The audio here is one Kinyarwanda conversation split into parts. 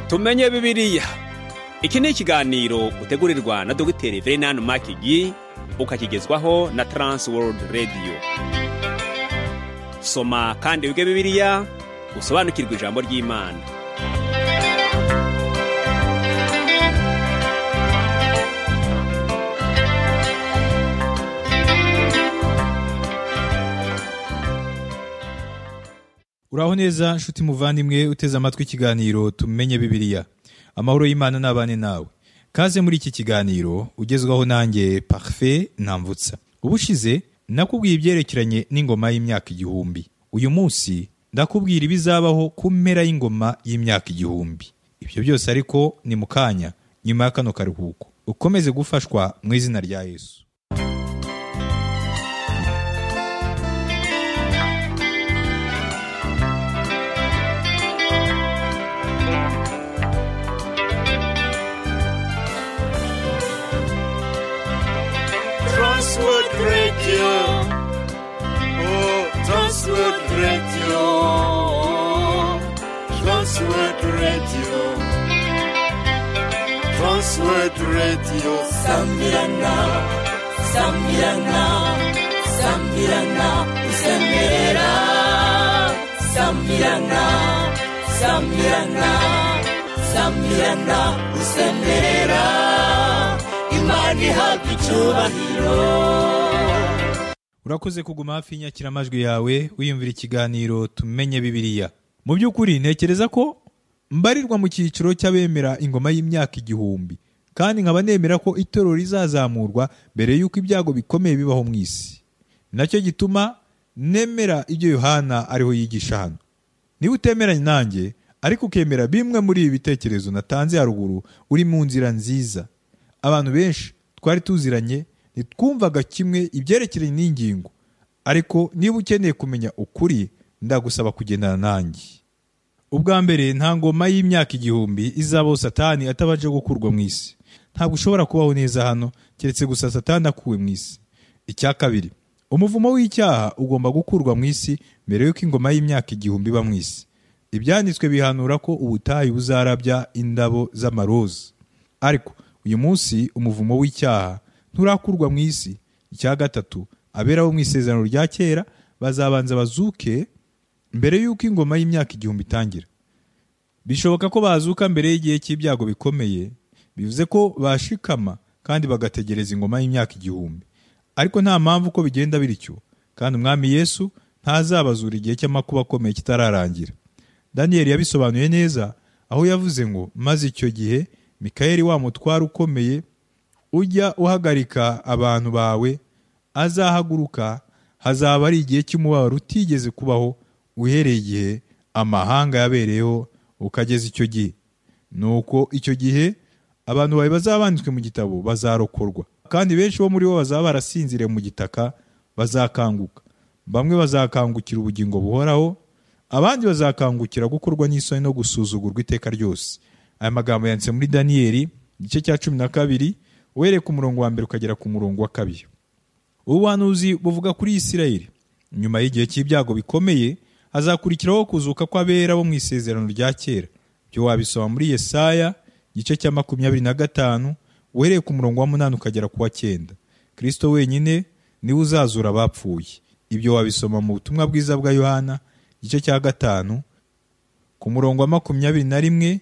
tumenye bibiriya iki ni ikiganiro utegurirwa na dogiteri verenani makigi ukakigezwaho na taransi worudi radiyo soma kandi wige bibiriya usobanukirwe ijambo ry'imana uraho neza nshuti muvandimwe uteze amatwi ikiganiro tumenye bibiriya amahoro y'imana n'abane nawe kaze muri iki kiganiro ugezwaho nanjye parufe ntambutsa ubushize nakubwiye ibyerekeranye n'ingoma y'imyaka igihumbi uyu munsi ndakubwira ibizabaho ku mpera y'ingoma y'imyaka igihumbi ibyo byose ariko ni mu kanya nyuma ya kano karuhuko ukomeze gufashwa mu izina rya yesu Transworld Radio. Oh, Transworld Radio. Transworld Radio. Transworld Radio. Sambirana. Sambirana. Sambirana. Usemerera. Sambirana. Sambirana. Sambirana. Usemerera. Imana ihabwa icyubahiro. urakoze kuguma hafi y'inyakiramajwi yawe wiyumvira ikiganiro tumenye bibiriya mu by'ukuri ntekereza ko mbarirwa mu cyiciro cy'abemera ingoma y'imyaka igihumbi kandi nkaba nemera ko itorero rizazamurwa mbere y'uko ibyago bikomeye bibaho mu isi Ni nacyo gituma nemera ibyo yohana ariho yigisha hano niba utemeranya nanjye ariko ukemera bimwe muri ibi bitekerezo natanze haruguru uri mu nzira nziza abantu benshi twari tuziranye ntitwumvaga kimwe ibyerekeranye n'ingingo ariko niba ukeneye kumenya ukuri ndagusaba kugendana nanjye ubwa mbere nta ngoma y'imyaka igihumbi izabaho satani atabanje gukurwa mu isi ntabwo ushobora kubaho neza hano keretse gusa satani akuwe mu isi icya kabiri umuvumo w'icyaha ugomba gukurwa mu isi mbere y'uko ingoma y'imyaka igihumbi iba mu isi ibyanditswe bihanura ko ubutayu buzarabya indabo z'amaroza ariko uyu munsi umuvumo w'icyaha nturakurwa mu isi icya gatatu abera bo mu isezerano rya kera bazabanza bazuke mbere y'uko ingoma y'imyaka igihumbi itangira bishoboka ko bazuka mbere y'igihe cy'ibyago bikomeye bivuze ko bashikama kandi bagategereza ingoma y'imyaka igihumbi ariko nta mpamvu uko bigenda bityo kandi umwami yesu ntazabazura igihe cy'amakuba akomeye kitararangira daniyeli yabisobanuye neza aho yavuze ngo maze icyo gihe mikayeli wa mutware ukomeye ujya uhagarika abantu bawe azahaguruka hazaba ari igihe cy'umubabaro utigeze kubaho uhereye igihe amahanga yabereyeho ukageza icyo gihe nuko icyo gihe abantu bawe bazaba banditswe mu gitabo bazarokorwa kandi benshi bo muri bo bazaba barasinziriye mu gitaka bazakanguka bamwe bazakangukira ubugingo buhoraho abandi bazakangukira gukorwa n'isoni no gusuzugurwa iteka ryose aya magambo yanditse muri daniyeli igice cya cumi na kabiri uhereye ku murongo wa mbere ukagera ku murongo wa kabiri ubuhanuzi buvuga kuri isirayeli nyuma y'igihe cy'ibyago bikomeye hazakurikiraho kuzuka kw'abera bo mu isezerano rya kera ibyo wabisoma muri yesaya igice cya makumyabiri na gatanu uhereye ku murongo wa munani ukagera ku wa cyenda kirisito wenyine niwe uzazura abapfuye ibyo wabisoma mu butumwa bwiza bwa yohana igice cya gatanu ku murongo wa makumyabiri na rimwe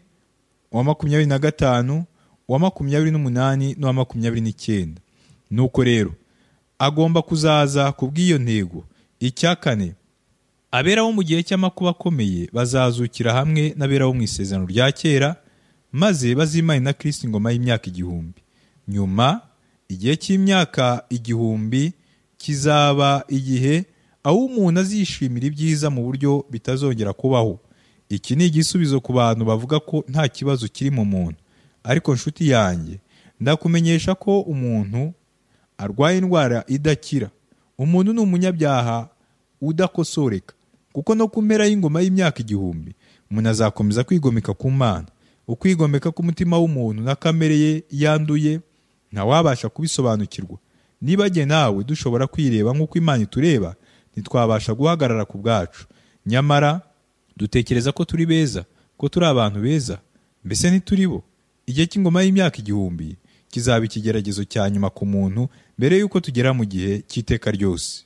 uwa makumyabiri na gatanu uwa makumyabiri n'umunani n'uwa makumyabiri n'icyenda nuko rero agomba kuzaza ku bw'iyo ntego icya kane abera bo mu gihe cy'amakuba akomeye bazazukira hamwe n'abera bo mu isezerano rya kera maze bazimane na kirisiti ingoma y'imyaka igihumbi nyuma igihe cy'imyaka igihumbi kizaba igihe aho umuntu azishimira ibyiza mu buryo bitazongera kubaho iki ni igisubizo ku bantu bavuga ko nta kibazo kiri mu muntu ariko nshuti yanjye ndakumenyesha ko umuntu arwaye indwara idakira umuntu ni umunyabyaha udakosoreka kuko no ku mpera y'ingoma y'imyaka igihumbi umuntu azakomeza kwigomeka ku mana ukwigomeka k'umutima w'umuntu na kamere ye yanduye ntawabasha kubisobanukirwa niba jye nawe dushobora kwireba nk'uko imana itureba ntitwabasha guhagarara ku bwacu nyamara dutekereza ko turi beza ko turi abantu beza mbese ntituri bo igihe cy'ingoma y'imyaka igihumbi kizaba ikigeragezo cya nyuma ku muntu mbere y'uko tugera mu gihe cy'iteka ryose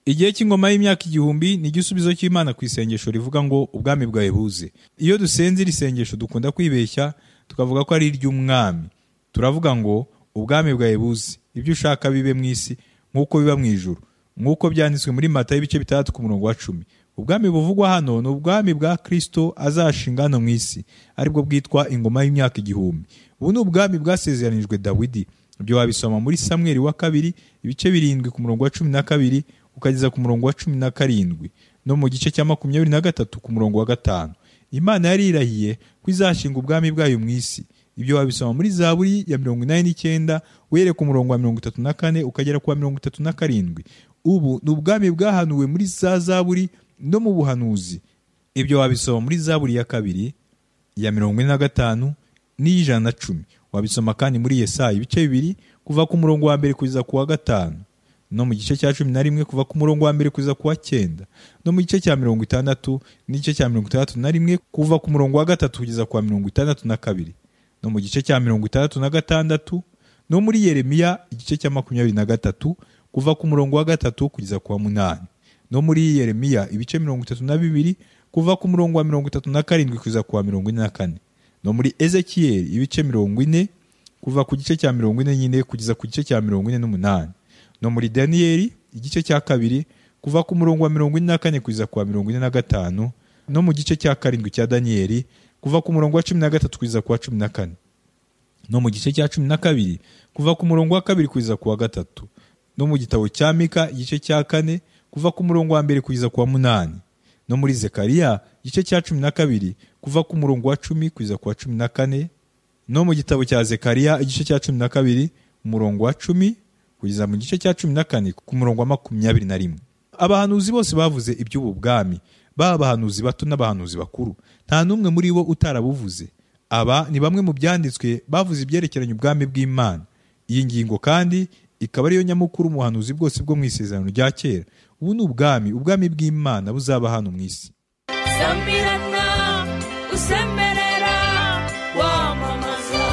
igihe cy'ingoma y'imyaka igihumbi ni igisubizo cy'imana ku isengesho rivuga ngo ubwami bwawe buze iyo dusenze iri sengesho dukunda kwibeshya tukavuga ko ari iry'umwami turavuga ngo ubwami bwawe buze ibyo ushaka bibe mu isi nk'uko biba mu ijuru nk'uko byanditswe muri mata y'ibice bitandatu ku murongo wa cumi ubwami buvugwa hano ni ubwami bwa kirisito azashinga hano mu isi aribwo bwitwa ingoma y'imyaka igihumbi ubu ni ubwami bwasezeranijwe dawidi ibyo wabisoma muri samweri wa kabiri ibice birindwi ku murongo wa cumi na kabiri ukageza ku murongo wa cumi na karindwi no mu gice cya makumyabiri na gatatu ku murongo wa gatanu imana yari yirahiye ko izashinga ubwami bwayo mu isi ibyo wabisoma muri zaburi ya mirongo inani n'icyenda uhereye ku murongo wa mirongo itatu na kane ukagera ku wa mirongo itatu na karindwi ubu ni ubwami bwahanuwe muri za zaburi no mu buhanuzi ibyo wabisoma muri zaburi ya kabiri ya mirongo ine na gatanu n'iy'ijana na cumi wabisoma kandi muri yesaya ibice bibiri kuva ku murongo wa mbere kugeza ku wa gatanu no mu gice cya cumi na rimwe kuva ku murongo wa mbere kugeza ku wa cyenda no mu gice cya mirongo itandatu n'igice cya mirongo itandatu na rimwe kuva ku murongo wa gatatu kugeza ku wa mirongo itandatu na kabiri no mu gice cya mirongo itandatu na gatandatu no muri yeremiya igice cya makumyabiri na gatatu kuva ku murongo wa gatatu kugeza ku wa munani no muri yeremiya ibice mirongo itatu na bibiri kuva ku murongo wa mirongo itatu na karindwi kugeza ku wa mirongo ine na kane no muri ezekiyeli ibice mirongo ine kuva ku gice cya mirongo ine nyine kugeza ku gice cya mirongo ine n'umunani no muri daniyeli igice cya kabiri kuva ku murongo wa mirongo ine na kane kugeza ku wa mirongo ine na gatanu no mu gice cya karindwi cya daniyeli kuva ku murongo wa cumi na gatatu kugeza ku wa cumi na kane no mu gice cya cumi na kabiri kuva ku murongo wa kabiri kugeza ku wa gatatu no mu gitabo cya mika igice cya kane kuva ku murongo wa mbere kugeza ku wa munani no muri zekariya igice cya cumi na kabiri kuva ku murongo wa cumi kugeza ku wa cumi na kane no mu gitabo cya zekariya igice cya cumi na kabiri umurongo wa cumi kugeza mu gice cya cumi na kane ku murongo wa makumyabiri na rimwe abahanuzi bose bavuze iby'ubu bwami baba abahanuzi bato n'abahanuzi bakuru nta n'umwe muri bo utarabuvuze aba ni bamwe mu byanditswe bavuze ibyerekeranye ubwami bw'imana iyi ngingo kandi ikaba ariyo nyamukuru umuhanuzi bwose bwo mu isezerano rya kera ubu ni ubwami ubwami bw'imana buzaba hano mu isi sambirana usemerera wamamaza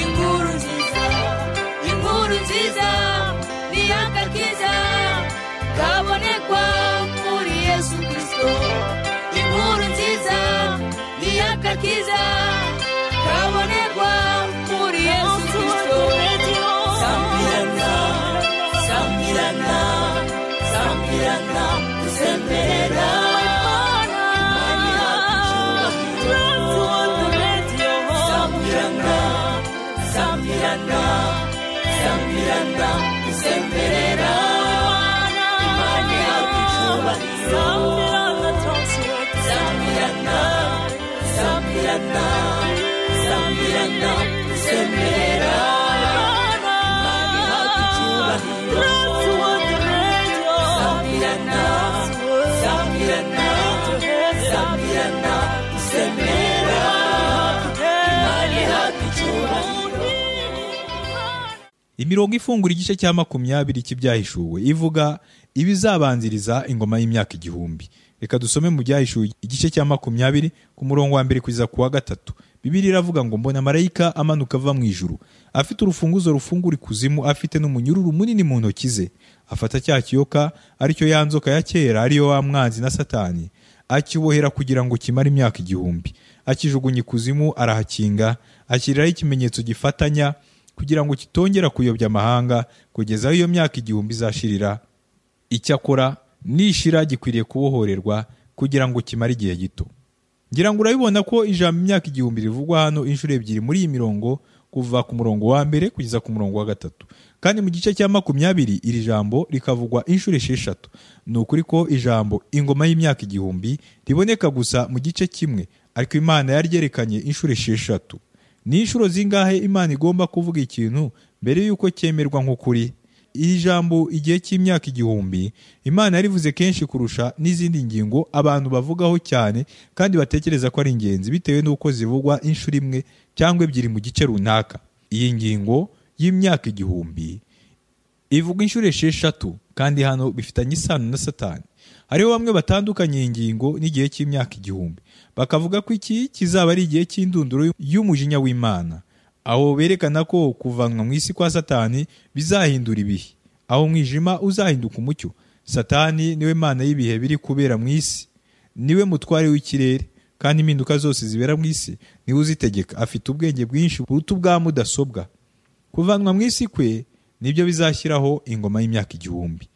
inkuru nziza inkuru nziza niyo agakiza kabonekwa muri yesu kirisito inkuru nziza niyo agakiza kabonekwa muri yesu kirisito sambirana sambirana sambirana usemerera Imana ihabwa icyubahiro. Sambirana, sambirana, sambirana, usemerera. Imana ihabwa icyubahiro. Sambirana, sambirana, sambirana, usemerera. Imana ihabwa icyubahiro. Sambirana, sambirana, sambirana, usemerera. Imana ihabwa icyubahiro. imirongo ifungura igice cya makumyabiri cy'ibyahishuwe ivuga ibizabanziriza ingoma y'imyaka igihumbi reka dusome mu byahishuwe igice cya makumyabiri ku murongo wa mbere kugeza ku wa gatatu bibiri iravuga ngo mbona marayika amanuka ava mu ijuru afite urufunguzo rufungura ikuzimu afite n'umunyururu munini mu ntoki ze afata cya kiyoka aricyo ya nzoka ya kera ariyo wa mwanzi na satani akibohera kugira ngo kimare imyaka igihumbi akijugunya ikuzimu arahakinga ashyiriraho ikimenyetso gifatanya kugira ngo kitongera kuyobya amahanga kugeza aho iyo myaka igihumbi izashirira icyakora nishira gikwiriye kubohorerwa kugira ngo kimare igihe gito ngira ngo urabibona ko ijambo imyaka igihumbi rivugwa hano inshuro ebyiri muri iyi mirongo kuva ku murongo wa mbere kugeza ku murongo wa gatatu kandi mu gice cya makumyabiri iri jambo rikavugwa inshuro esheshatu ni ukuri ko ijambo ingoma y'imyaka igihumbi riboneka gusa mu gice kimwe ariko imana yaryerekanye inshuro esheshatu ni inshuro zingahe imana igomba kuvuga ikintu mbere y'uko cyemerwa nk'ukuri iri jambo igihe cy'imyaka igihumbi imana yarivuze kenshi kurusha n'izindi ngingo abantu bavugaho cyane kandi batekereza ko ari ingenzi bitewe n'uko zivugwa inshuro imwe cyangwa ebyiri mu gice runaka iyi ngingo y'imyaka igihumbi ivuga inshuro esheshatu kandi hano bifitanye isano na satani hariho bamwe batandukanya iyi ngingo n'igihe cy'imyaka igihumbi bakavuga ko iki kizaba ari igihe cy'indunduro y'umujinya w'imana aho berekana ko kuvanwa mu isi kwa satani bizahindura ibihe aho umwijima uzahinduka umucyo satani niwe mana y'ibihe biri kubera mu isi niwe mutware w'ikirere kandi impinduka zose zibera mu isi niwe uzitegeka afite ubwenge bwinshi buruta ubwa mudasobwa kuvanwa mu isi kwe nibyo bizashyiraho ingoma y'imyaka igihumbi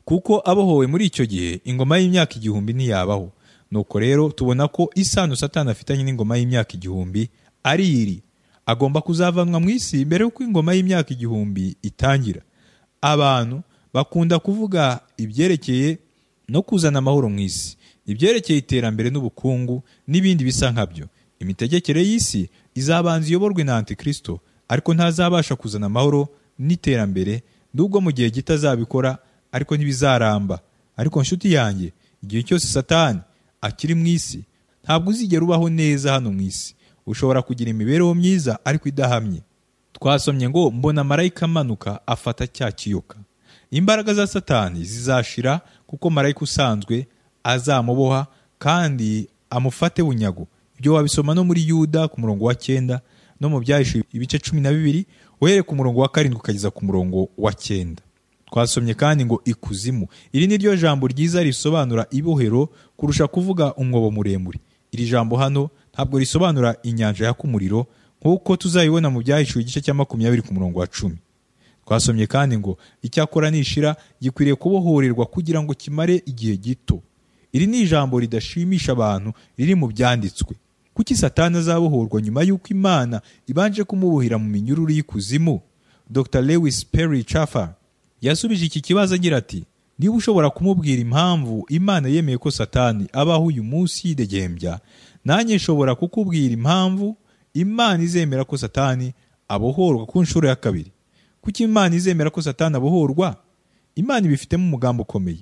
kuko abohowe muri icyo gihe ingoma y'imyaka igihumbi ntiyabaho nuko rero tubona ko isano satani afitanye n'ingoma y'imyaka igihumbi ari iri agomba kuzavanwa mu isi mbere y'uko ingoma y'imyaka igihumbi itangira abantu bakunda kuvuga ibyerekeye no kuzana amahoro mu isi ibyerekeye iterambere n'ubukungu n'ibindi bisa nkabyo imitegekere y'isi izabanza iyoborwe na antikristo ariko ntazabasha kuzana amahoro n'iterambere nubwo mu gihe gito azabikora ariko ntibizaramba ariko nshuti yanjye igihe cyose satani akiri mu isi ntabwo uzigera ubaho neza hano mu isi ushobora kugira imibereho myiza ariko idahamye twasomye ngo mbona marayika amanuka afata cya kiyoka imbaraga za satani zizashira kuko marayika usanzwe azamuboha kandi amufate bunyago ibyo wabisoma no muri yuda ku murongo wa cyenda no mu byahishuye ibice cumi na bibiri uhereye ku murongo wa karindwi ukageza ku murongo wa cyenda twasomye kandi ngo ikuzimu iri ni ryo jambo ryiza risobanura ibohero kurusha kuvuga umwobo muremure iri jambo hano ntabwo risobanura inyanja yaka umuriro nk'uko tuzayibona mu byahishuwe igice cya makumyabiri ku murongo wa cumi twasomye kandi ngo icyakora nishira gikwiriye kubohorerwa kugira ngo kimare igihe gito iri ni ijambo ridashimisha abantu riri mu byanditswe kuki satani azabohorwa nyuma y'uko imana ibanje kumubuhira mu minyururu y'ikuzimu dr lewis perry chaffar yasubije iki kibazo agira ati niba ushobora kumubwira impamvu imana yemeye ko satani abaho uyu munsi yidegembya nanjye nshobora kukubwira impamvu imana izemera ko satani abohorwa ku nshuro ya kabiri kuki imana izemera ko satani abohorwa imana ibifitemo umugambi ukomeye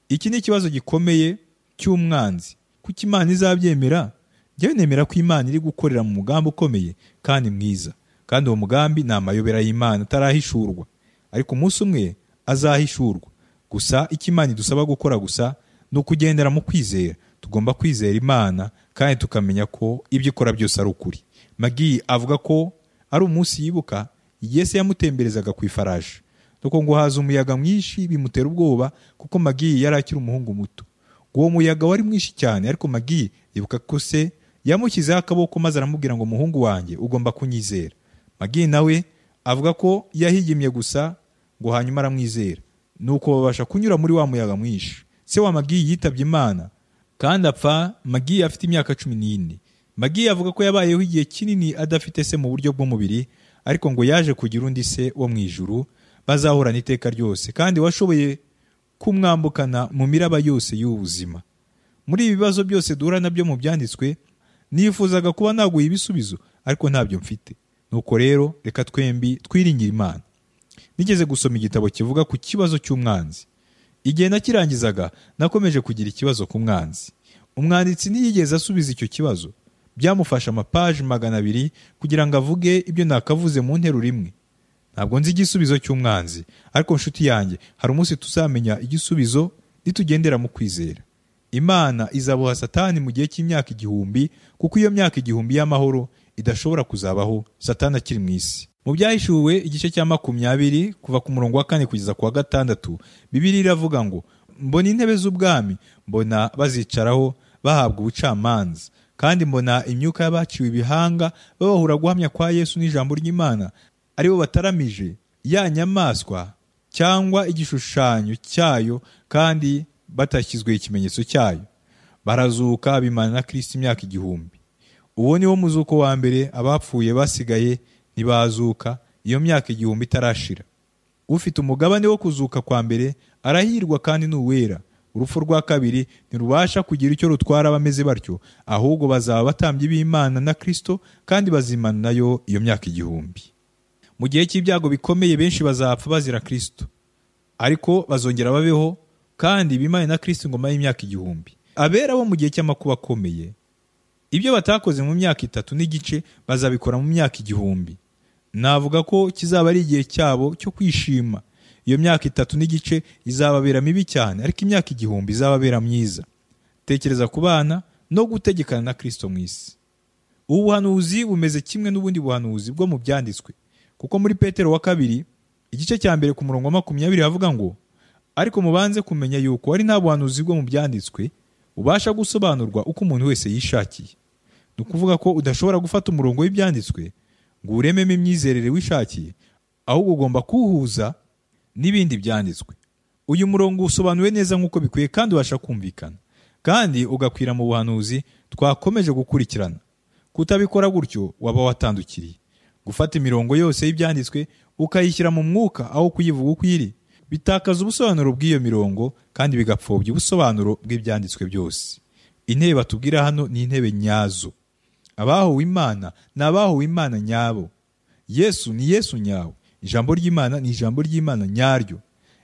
iki ni ikibazo gikomeye cy'umwanzi kuki imana izabyemera njyewe nemera ko imana iri gukorera mu mugambi ukomeye kandi mwiza kandi uwo mugambi ni amayobera y'imana atarahishurwa ariko umunsi umwe azahishurwa gusa icyo imana idusaba gukora gusa ni ukugendera mu kwizera tugomba kwizera imana kandi tukamenya ko ibyo ikora byose ari ukuri magi avuga ko ari umunsi yibuka yesu yamutemberezaga ku ifarashi nuko ngo haza umuyaga mwinshi bimutera ubwoba kuko magi yari akiri umuhungu muto uwo muyaga wari mwinshi cyane ariko magi yibuka ko se yamushyizeho akaboko maze aramubwira ngo muhungu wanjye ugomba kunyizera magi nawe avuga ko yahigimye gusa ngo hanyuma aramwizera nuko babasha kunyura muri wa muyaga mwinshi se wa magi yitabye imana kandi apfa magi afite imyaka cumi n'ine magi avuga ko yabayeho igihe kinini adafite se mu buryo bw'umubiri ariko ngo yaje kugira undi se wo mu ijuru bazahorana iteka ryose kandi washoboye kumwambukana mu miraba yose y'ubuzima muri ibi bibazo byose duhura nabyo mu byanditswe nifuzaga kuba naguha ibisubizo ariko ntabyo mfite nuko rero reka twembi twiringire imana nigeze gusoma igitabo kivuga ku kibazo cy'umwanzi igihe nakirangizaga nakomeje kugira ikibazo ku mwanzi umwanditsi ntiyigeze asubiza icyo kibazo byamufashe amapaji magana abiri kugira ngo avuge ibyo nakavuze mu nteruro imwe ntabwo nzi igisubizo cy'umwanzi ariko nshuti yanjye hari umunsi tuzamenya igisubizo nitugendera mu kwizera imana izaboha satani mu gihe cy'imyaka igihumbi kuko iyo myaka igihumbi y'amahoro idashobora kuzabaho satani akiri mu isi mu byahishuwe igice cya makumyabiri kuva ku murongo wa kane kugeza ku wa gatandatu bibiri iravuga ngo mbona intebe z'ubwami mbona bazicaraho bahabwa ubucamanza kandi mbona imyuka y'abaciwe ibihanga babahura guhamya kwa yesu n'ijambo ry'imana aribo bataramije ya nyamaswa cyangwa igishushanyo cyayo kandi batashyizweho ikimenyetso cyayo barazuka bimana na kirisiti imyaka igihumbi uwo ni wo muzuko wa mbere abapfuye basigaye ntibazuka iyo myaka igihumbi itarashira ufite umugabane wo kuzuka kwa mbere arahirwa kandi ni uwera urupfu rwa kabiri ntirubasha kugira icyo rutwara abameze batyo ahubwo bazaba batambye b'imana na kirisito kandi bazimana nayo iyo myaka igihumbi mu gihe cy'ibyago bikomeye benshi bazapfa bazira kirisito ariko bazongera babeho kandi bimane na kirisito ingoma y'imyaka igihumbi abera bo mu gihe cy'amakuba akomeye ibyo batakoze mu myaka itatu n'igice bazabikora mu myaka igihumbi navuga ko kizaba ari igihe cyabo cyo kwishima iyo myaka itatu n'igice izababera mibi cyane ariko imyaka igihumbi izababera myiza tekereza ku bana no gutegekana na kirisito mu isi ubu buhanuzi bumeze kimwe n'ubundi buhanuzi bwo mu byanditswe kuko muri petero wa kabiri igice cya mbere ku murongo wa makumyabiri havuga ngo ariko mubanze kumenya yuko ari nta buhanuzi bwo mu byanditswe ubasha gusobanurwa uko umuntu wese yishakiye ni ukuvuga ko udashobora gufata umurongo w'ibyanditswe ngo urememo imyizerere wishakiye ahubwo ugomba kuwuhuza n'ibindi byanditswe uyu murongo usobanuwe neza nk'uko bikwiye kandi ubasha kumvikana kandi ugakwira mu buhanuzi twakomeje gukurikirana kutabikora gutyo waba watandukiriye gufata imirongo yose y'ibyanditswe ukayishyira mu mwuka aho kuyivuga uko iri bitakaza ubusobanuro bw'iyo mirongo kandi bigapfobya ubusobanuro bw'ibyanditswe byose intebe batubwira hano ni intebe nyazo abahowe imana ni abahowe imana nyabo yesu ni yesu nyawe ijambo ry'imana ni ijambo ry'imana nyaryo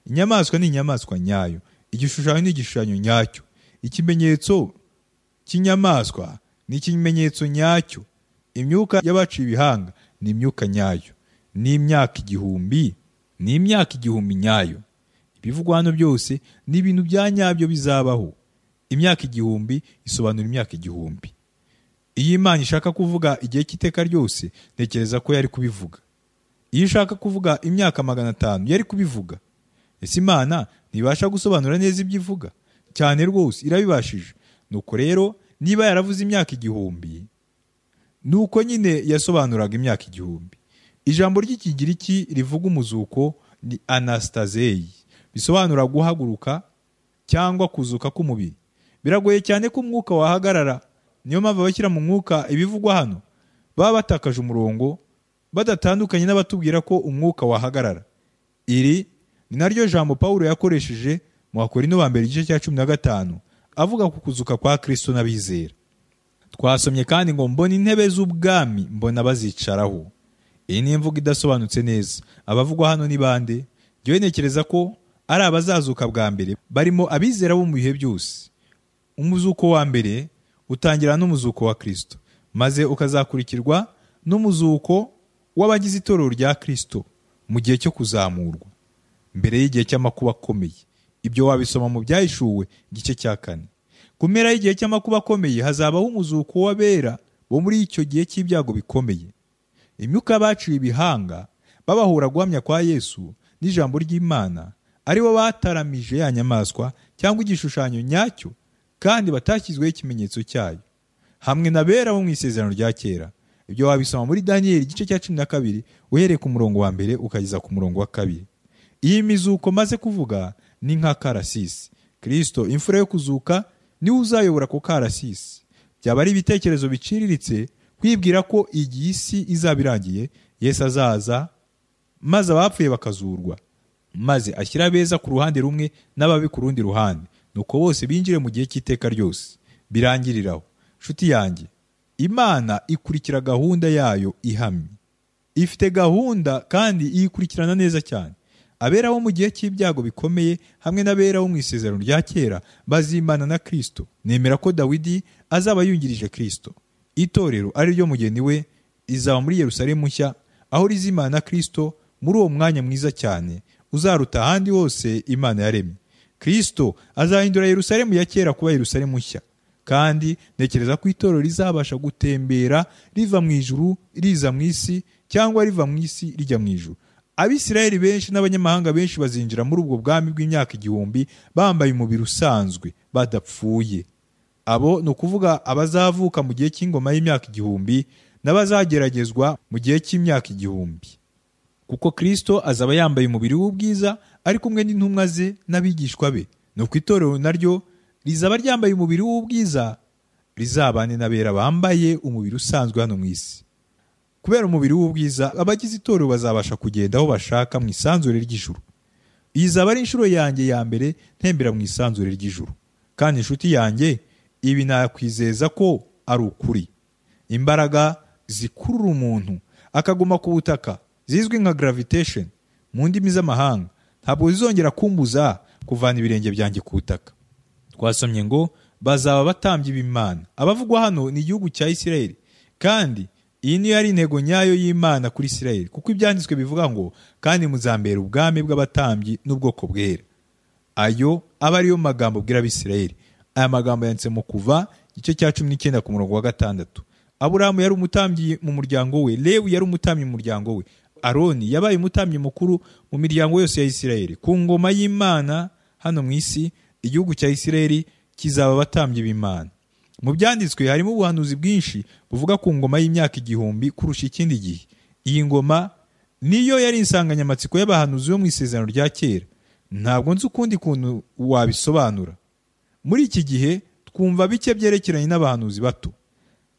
inyamaswa ni inyamaswa nyayo igishushanyo ni igishushanyo nyacyo ikimenyetso cy'inyamaswa ni ikimenyetso nyacyo imyuka y'abaciye ibihanga ni imyuka nyayo n'imyaka igihumbi ni imyaka igihumbi nyayo ibivugwa hano byose ni ibintu bya nyabyo bizabaho imyaka igihumbi isobanura imyaka igihumbi iyo imana ishaka kuvuga igihe cy'iteka ryose ntekereza ko yari kubivuga iyo ishaka kuvuga imyaka magana atanu yari kubivuga ese imana ntibasha gusobanura neza ibyo ivuga cyane rwose irabibashije nuko rero niba yaravuze imyaka igihumbi ni uko nyine yasobanuraga imyaka igihumbi ijambo ry'ikigiriki rivuga umuzuko ni anastazeyi bisobanura guhaguruka cyangwa kuzuka k'umubiri biragoye cyane ko umwuka wahagarara niyo mpamvu abashyira mu mwuka ibivugwa hano baba batakaje umurongo badatandukanye n'abatubwira ko umwuka wahagarara iri ni naryo jambo pawulo yakoresheje mu bakorino ba mbere igice cya cumi na gatanu avuga ku kuzuka kwa kristo n'abizera twasomye kandi ngo mbona intebe z'ubwami mbona bazicaraho iyi ni imvugo idasobanutse neza abavugwa hano ni bande njyewe ntekereza ko ari abazazuka bwa mbere barimo abizera bo mu bihe byose umuzuko wa mbere utangira n'umuzuko wa kristo maze ukazakurikirwa n'umuzuko w'abagize itorero rya kristo mu gihe cyo kuzamurwa mbere y'igihe cy'amakuba akomeye ibyo wabisoma mu byahishuwe igice cya kane ku mpera y'igihe cy'amakuba akomeye hazabaho umuzuko w'abera bo muri icyo gihe cy'ibyago bikomeye imyuka y'abaciye ibihanga babahura guhamya kwa yesu n'ijambo ry'imana ari bo bataramije ya nyamaswa cyangwa igishushanyo nyacyo kandi batashyizweho ikimenyetso cyayo hamwe na bera bo mu isezerano rya kera ibyo wabisoma muri daniyeli igice cya cumi na kabiri uhereye ku murongo wa mbere ukageza ku murongo wa kabiri iyi mizuko maze kuvuga ni nka karasisi kirisito imfura yo kuzuka niwe uzayobora ku karasisi byaba ari ibitekerezo biciriritse kwibwira ko igihe isi izaba irangiye yesu azaza maze abapfuye bakazurwa maze ashyira abeza ku ruhande rumwe n'ababi ku rundi ruhande nuko bose binjire mu gihe cy'iteka ryose birangiriraho nshuti yanjye imana ikurikira gahunda yayo ihamye ifite gahunda kandi iyikurikirana neza cyane abera bo mu gihe cy'ibyago bikomeye hamwe n'abera bo mu isezerano rya kera bazimana na kirisito nemera ko dawidi azaba yungirije kirisito itorero ari ryo mugeni we izaba muri yerusalemu nshya aho rizimana na kirisito muri uwo mwanya mwiza cyane uzaruta ahandi hose imana yaremye kirisito azahindura yerusalemu ya kera kuba yerusalemu nshya kandi ntekereza ko itorero rizabasha gutembera riva mu ijuru riza mu isi cyangwa riva mu isi rijya mu ijuru abisirayeli benshi n'abanyamahanga benshi bazinjira muri ubwo bwami bw'imyaka igihumbi bambaye umubiri usanzwe badapfuye abo ni ukuvuga abazavuka mu gihe cy'ingoma y'imyaka igihumbi n'abazageragezwa mu gihe cy'imyaka igihumbi kuko kirisito azaba yambaye umubiri w'ubwiza ari kumwe n'intumwa ze n'abigishwa be nuko itorero naryo rizaba ryambaye umubiri w'ubwiza rizabane n'abera bambaye umubiri usanzwe hano mu isi kubera umubiri w'ubwiza abagize itorero bazabasha kugenda aho bashaka mu isanzure ry'ijuru iyi izaba ari inshuro yanjye ya mbere ntembera mu isanzure ry'ijuru kandi inshuti yanjye ibi nakwizeza ko ari ukuri imbaraga zikurura umuntu akaguma ku butaka zizwi nka gravitation mu ndimi z'amahanga ntabwo zizongera kumbuza kuvana ibirenge byanjye ku butaka twasomye ngo bazaba batambye b'imana abavugwa hano ni igihugu cya isirayeli kandi iyi niyo yari intego nyayo y'imana kuri isirayeli kuko ibyanditswe bivuga ngo kandi muzambera ubwami bw'abatambyi n'ubwoko bwera ayo aba ariyo magambo bwira abisirayeli aya magambo yanditse mu kuva igice cya cumi n'icyenda ku murongo wa gatandatu aburahamu yari umutambyi mu muryango we lewi yari umutambyi mu muryango we aroni yabaye umutambyi mukuru mu miryango yose ya isirayeli ku ngoma y'imana hano mu isi igihugu cya isirayeli kizaba abatambyi b'imana mu byanditswe harimo ubuhanuzi bwinshi buvuga ku ngoma y'imyaka igihumbi kurusha ikindi gihe iyi ngoma niyo yari insanganyamatsiko y'abahanuzi bo mu isezerano rya kera ntabwo nzi ukundi kuntu wabisobanura muri iki gihe twumva bike byerekeranye n'abahanuzi bato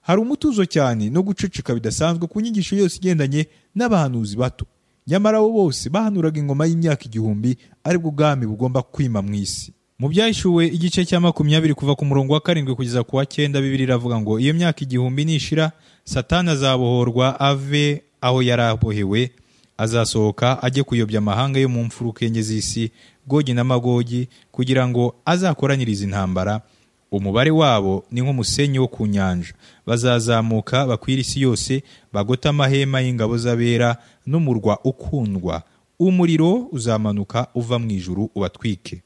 hari umutuzo cyane no guceceka bidasanzwe ku nyigisho yose igendanye n'abahanuzi bato nyamara bo bose bahanuraga ingoma y'imyaka igihumbi aribwo ubwami bugomba kwima mu isi mu byahishuwe igice cya makumyabiri kuva ku murongo wa karindwi kugeza ku wa cyenda bibiri iravuga ngo iyo myaka igihumbi nishira satani azabohorwa ave aho yari abohewe azasohoka ajye kuyobya amahanga yo mu mfuruka enye z'isi gogi n'amagogi kugira ngo azakoranirize intambara umubare wabo ni nk'umusenyi wo ku nyanja bazazamuka bakwira isi yose bagote amahema y'ingabo z'abera n'umurwa ukundwa umuriro uzamanuka uva mu ijuru ubatwike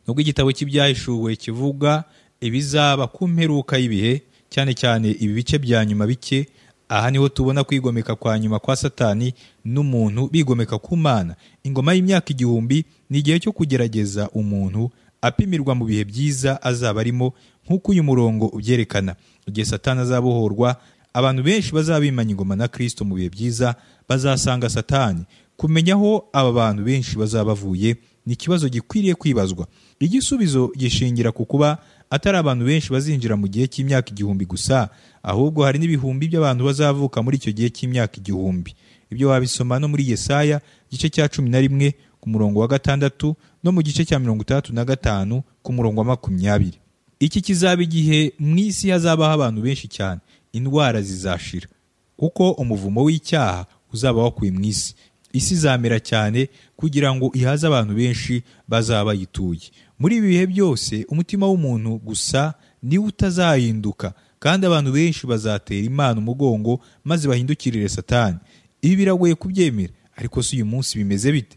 nubwo igitabo cy'ibyahishuwe kivuga ibizaba ku mperuka y'ibihe cyane cyane ibi bice bya nyuma bike aha niho tubona kwigomeka kwa nyuma kwa satani n'umuntu bigomeka ku mana ingoma y'imyaka igihumbi ni igihe cyo kugerageza umuntu apimirwa mu bihe byiza azaba arimo nk'uko uyu murongo ubyerekana igihe satani azabohorwa abantu benshi bazabimanya ingoma na kirisito mu bihe byiza bazasanga satani kumenya aho aba bantu benshi bazaba bavuye ni ikibazo gikwiriye kwibazwa igisubizo gishingira ku kuba atari abantu benshi bazinjira mu gihe cy'imyaka igihumbi gusa ahubwo hari n'ibihumbi by'abantu bazavuka muri icyo gihe cy'imyaka igihumbi ibyo wabisoma no muri yesaya igice cya cumi na rimwe ku murongo wa gatandatu no mu gice cya mirongo itandatu na gatanu ku murongo wa makumyabiri iki kizaba igihe mu isi hazabaho abantu benshi cyane indwara zizashira kuko umuvumo w'icyaha uzaba wakuye mu isi isi izamera cyane kugira ngo ihaze abantu benshi bazaba bayituye muri ibi bihe byose umutima w'umuntu gusa niwe utazahinduka kandi abantu benshi bazatera imana umugongo maze bahindukirire satani ibi biragoye kubyemera ariko si uyu munsi bimeze bite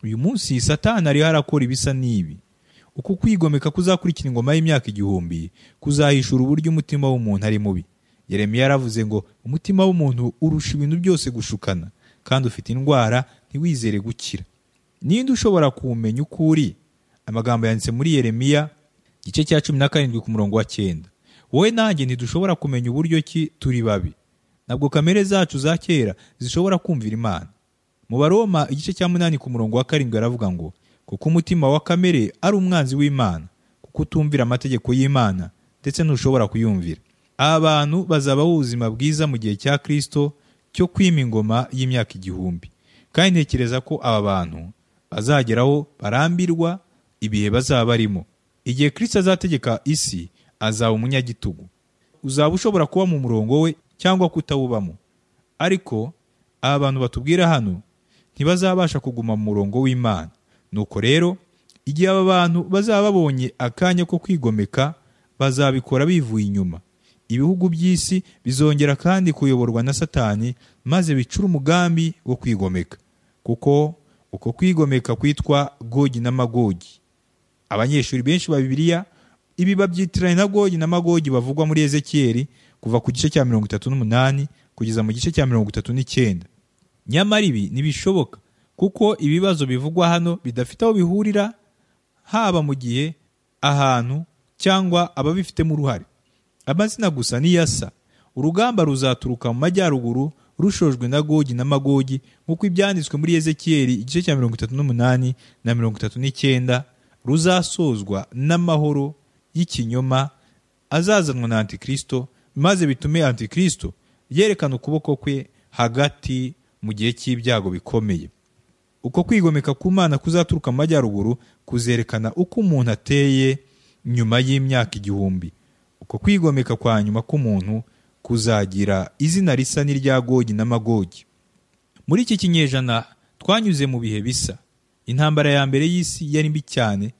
uyu munsi satani ariho arakora ibisa n'ibi uku kwigomeka kuzakurikira ingoma y'imyaka igihumbi kuzahishura uburyo umutima w'umuntu ari mubi Yeremiya yaravuze ngo umutima w'umuntu urusha ibintu byose gushukana kandi ufite indwara ntiwizere gukira ninde ushobora kuwumenya uko uri amagambo yanditse muri Yeremiya igice cya cumi na karindwi ku murongo wa cyenda wowe nanjye ntidushobora kumenya uburyo ki turi babi ntabwo kamere zacu za kera zishobora kumvira imana mu baroma igice cya munani ku murongo wa karindwi aravuga ngo kuko umutima wa kamere ari umwanzi w'imana kuko utumvira amategeko y'imana ndetse ntushobora kuyumvira aba bantu bazabaho ubuzima bwiza mu gihe cya kirisito cyo kwima ingoma y'imyaka igihumbi kandi ntekereza ko aba bantu bazageraho barambirwa ibihe bazaba barimo igihe kirisito azategeka isi azaba umunyagitugu uzaba ushobora kuba mu murongo we cyangwa kutawubamo ariko aba bantu batubwira hano ntibazabasha kuguma mu murongo w'imana nuko rero igihe aba bantu bazaba babonye akanya ko kwigomeka bazabikora bivuye inyuma ibihugu by'isi bizongera kandi kuyoborwa na satani maze bicure umugambi wo kwigomeka kuko uko kwigomeka kwitwa gogi n'amagogi abanyeshuri benshi ba bibiliya ibi babyitiranye na gogi n'amagogi bavugwa muri ezekiyeli kuva ku gice cya mirongo itatu n'umunani kugeza mu gice cya mirongo itatu n'icyenda nyamara ibi ntibishoboka kuko ibibazo bivugwa hano bidafite aho bihurira haba mu gihe ahantu cyangwa ababifitemo uruhare amazina gusa niyo asa urugamba ruzaturuka mu majyaruguru rushojwe na gogi n'amagogi nk'uko ibyanditswe muri ezekiyeli igice cya mirongo itatu n'umunani na mirongo itatu n'icyenda ruzasozwa n'amahoro y'ikinyoma azazanwa na antikirisito maze bitume antikirisito yerekana ukuboko kwe hagati mu gihe cy'ibyago bikomeye uko kwigomeka ku mana kuzaturuka mu majyaruguru kuzerekana uko umuntu ateye nyuma y'imyaka igihumbi uko kwigomeka kwa nyuma k'umuntu kuzagira izina risa n'irya gogi n'amagogi muri iki kinyejana twanyuze mu bihe bisa intambara ya mbere y'isi yari mbi cyane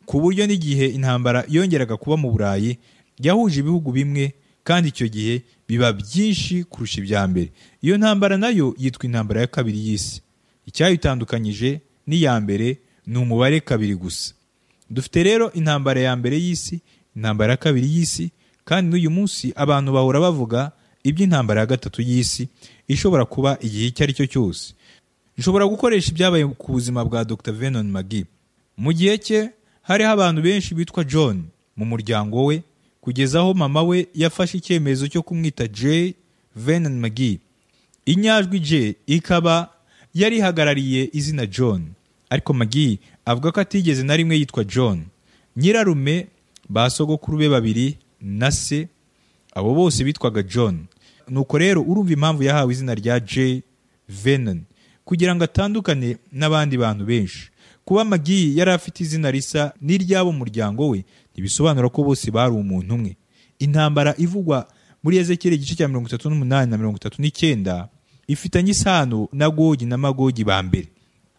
ku buryo n'igihe intambara yongeraga kuba mu burayi yahuje ibihugu bimwe kandi icyo gihe biba byinshi kurusha ibya mbere iyo ntambara nayo yitwa intambara ya kabiri y'isi icyayitandukanyije n'iya mbere ni umubare kabiri gusa dufite rero intambara ya mbere y'isi intambara ya kabiri y'isi kandi n'uyu munsi abantu bahora bavuga iby'intambara ya gatatu y'isi ishobora kuba igihe icyo ari cyo cyose nshobora gukoresha ibyabaye ku buzima bwa dr venon magi mu gihe cye hariho abantu benshi bitwa john mu muryango we kugeza aho mama we yafashe icyemezo cyo kumwita j venon magi inyajwi j ikaba yari ihagarariye izina john ariko magi avuga ko atigeze na rimwe yitwa john nyirarume ba sogokuru be babiri na se abo bose bitwaga john nuko rero urumva impamvu yahawe izina rya j venon kugira ngo atandukane n'abandi bantu benshi kuba magi yari afite izina risa n'iry'abo muryango we ntibisobanura ko bose bari umuntu umwe intambara ivugwa muri ezekiyeli igice cya mirongo itatu n'umunani na mirongo itatu n'icyenda ifitanye isano na gogi na magogi ba mbere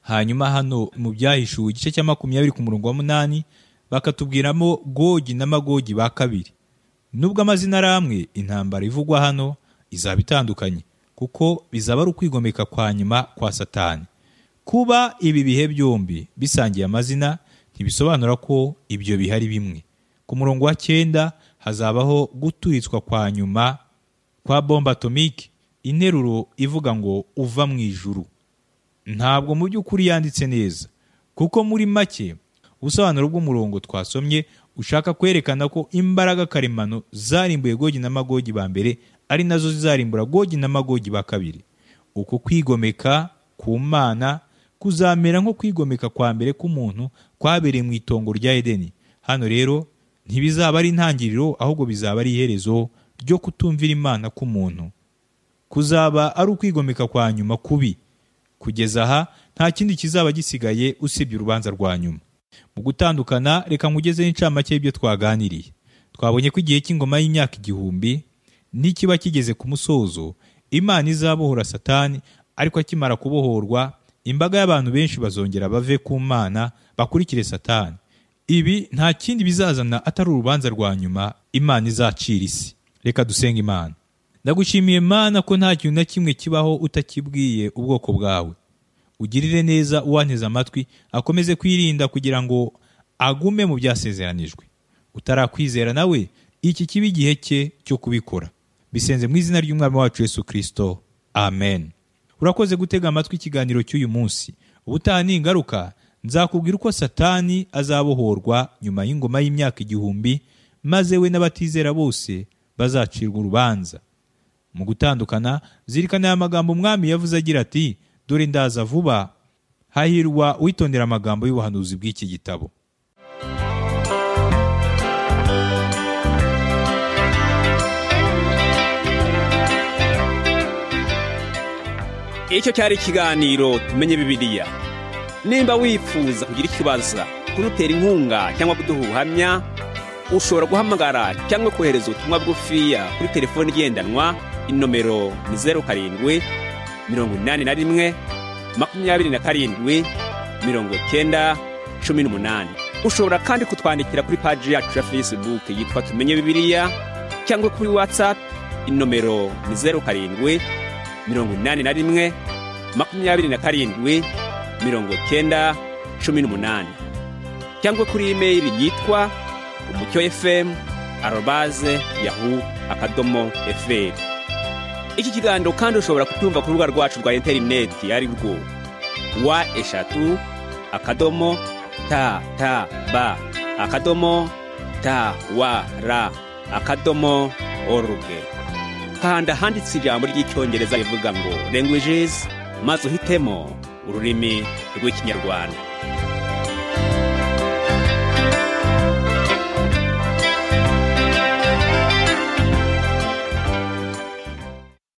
hanyuma hano mu byahishuwe igice cya makumyabiri ku murongo wa munani bakatubwiramo gogi na magogi ba kabiri nubwo amazina ari amwe intambara ivugwa hano izaba itandukanye kuko bizaba ari ukwigomeka kwa nyuma kwa satani kuba ibi bihe byombi bisangiye amazina ntibisobanura ko ibyo bihari bimwe ku murongo wa cyenda hazabaho guturitswa kwa nyuma kwa bombe atomike interuro ivuga ngo uva mu ijuru ntabwo mu by'ukuri yanditse neza kuko muri make ubusobanuro bw'umurongo twasomye ushaka kwerekana ko imbaraga karemano zarimbuye gogi na magogi ba mbere ari nazo zizarimbura gogi na magogi ba kabiri uku kwigomeka ku mana kuzamera nko kwigomeka kwa mbere k'umuntu kwabereye mu itongo rya edeni hano rero ntibizaba ari intangiriro ahubwo bizaba ari iherezo ryo kutumvira imana k'umuntu kuzaba ari ukwigomeka kwa nyuma kubi kugeza aha nta kindi kizaba gisigaye usibye urubanza rwa nyuma mu gutandukana reka nkugezeho incamake y'ibyo twaganiriye twabonye ko igihe cy'ingoma y'imyaka igihumbi n'ikiba kigeze ku musozo imana izabohora satani ariko akimara kubohorwa imbaga y'abantu benshi bazongera bave ku mana bakurikire satani ibi nta kindi bizazana atari urubanza rwa nyuma imana izacira isi reka dusenga imana ndagushimiye mana ko nta kintu na kimwe kibaho utakibwiye ubwoko bwawe ugirire neza uwanteze amatwi akomeze kwirinda kugira ngo agume mu byasezeranijwe utarakwizera nawe iki kiba igihe cye cyo kubikora bisenze mu izina ry'umwami wacu yesu kirisito amen urakoze gutega amatwi ikiganiro cy'uyu munsi ubutaha ni ingaruka nzakubwira uko satani azabohorwa nyuma y'ingoma y'imyaka igihumbi maze we n'abatizera bose bazacirwa urubanza mu gutandukana zirikana aya magambo umwami yavuze agira ati dore ndaza vuba hahirwa witondera amagambo y'ubuhanuzi bw'iki gitabo icyo cyari ikiganiro tumenye bibiliya nimba wifuza kugira icyo ubaza kudutera inkunga cyangwa kuduha ubuhamya ushobora guhamagara cyangwa kohereza ubutumwa bw'ufiya kuri telefoni igendanwa inomero ni zeru karindwi mirongo inani na rimwe makumyabiri na karindwi mirongo cyenda cumi n'umunani ushobora kandi kutwandikira kuri paji yacu ya fesibuke yitwa tumenye bibiliya cyangwa kuri watsapu inomero ni zeru karindwi mirongo inani na rimwe makumyabiri na karindwi mirongo cyenda cumi n'umunani cyangwa kuri imeri yitwa umucyo efemu arobaze yahu akadomo eferi iki kiganiro kandi ushobora kutumva ku rubuga rwacu rwa interineti ari rwo wa eshatu akadomo ta ta ba akadomo ta wa ra akadomo oruge kanda ahanditse ijambo ry'icyongereza rivuga ngo languages maze uhitemo ururimi rw'ikinyarwanda